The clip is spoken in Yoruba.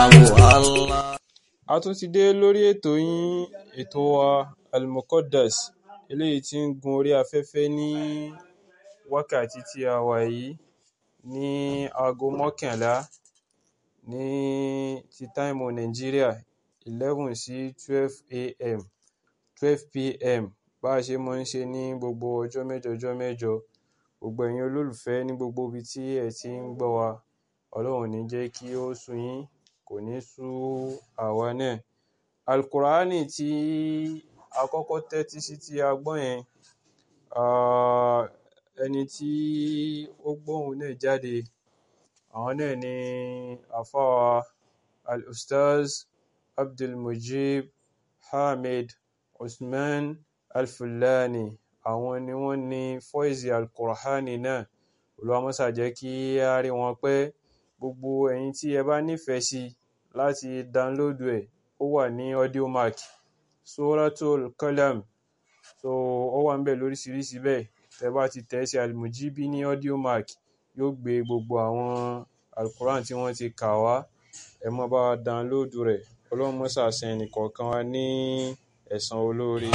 Allah. a tún ti dé lórí ètò yín ètò wa almuqaddas eléyìí tí ń gun orí afẹ́fẹ́ ní wákàtí tí a wà yìí ní aago mọ́kànlá ní ti táìmù nàìjíríà eleven sí twelve a.m. twelve p.m. bá a ṣe máa ń ṣe ní gbogbo ọjọ́ mẹ́jọ ọjọ́ mẹ́jọ gbogbo ẹ̀yin olólùfẹ́ ní gbogbo ibi tí ẹ ti ń gbọ́ wa ọlọ́run ò ní jẹ́ kí ó sú yín kò ní sú àwa náà alukur'ani tí a kọ́kọ́ tẹ́tí sí tí a gbọ́ yẹn ah, ẹni tí ó gbóhùn náà jáde àwọn náà ni àfáwà al-ustaz abdulmujib hamid usman alfulani àwọn ni wọ́n ní fọ́ìsì alukur'ani náà olúwa mọ́sà jẹ́ kí á rí wọn pẹ́ gbogbo ẹ̀yin tí ẹ bá nífẹ̀ẹ́ sí láti dánlódù ẹ̀ ó wà ní audiomack suratul qalam so ó wà ń bẹ̀ lóríṣiríṣi bẹ́ẹ̀ tẹ bá ti tẹ̀ sí almujibi ní audiomack yóò gbé gbogbo àwọn alukuran tí wọ́n ti kà wá ẹ mọ́ bá wa dánlódù rẹ̀ ọlọ́run mọ́sà san ẹnìkọ̀ọ̀kan wa ní ẹ̀san olóore